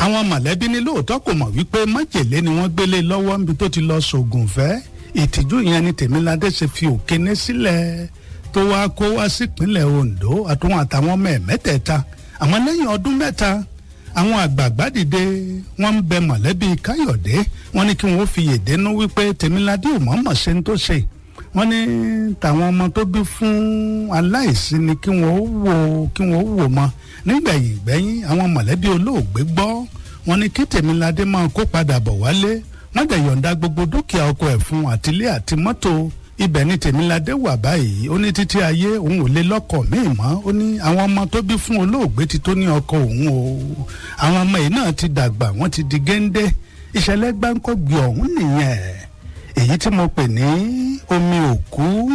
àwọn mọ̀lẹ́bí ní lóòótọ́ kò mọ̀ wípé májèlé ni wọ́n gbélé lọ́wọ́ níbi tó ti lọ sògùn fẹ́ ìtìjú yẹn ni tèmiládé ṣe fi òkéné sílẹ̀ tó wáá kó wá sípínlẹ̀ ondo àtúwọn àtàwọn ọmọ ẹ̀ mẹ́tẹ̀ẹ̀ta àmọ́ lẹ́yìn ọdún mẹ́ta àwọn àgbààgbà dìde wọ́n ń bẹ mọ̀lẹ́bí káyọ̀dé wọ́n ní kí wọ́n fi yèdénú wípé tèmiládé ò mọ̀ọ́mọ̀ ṣe ń tó ṣe wọ́n ní tàwọn ọmọ tó bí fún aláìsí ni kí wọ́n wò kí wọ́n wò mọ́ nígbẹ̀yìn gbẹ́yìn àwọn mọ̀lẹ́bí olóògbé gbọ́ wọ́n ní kí tèmiládé máa kó padà bọ̀ wálé wọ́n dẹ̀ yọ̀ǹda gbogbo dúkìá ọkọ ẹ̀ fún àtìlé àti mọ́tò ibẹ̀ ni tèmiládé wà báyìí ó ní títí ayé òun ò lè lọ́kọ̀ míì mọ́ ó ní àwọn ọmọ tó bí fún olóògbé ti tó ní ọkọ òun o àwọn ọmọ yìí náà ti dàgbà wọ́n ti di géńdé ìṣẹ̀lẹ̀ gbáǹkọ́gbì ọ̀hún nìyẹn èyí tí mo pè ní omi òkú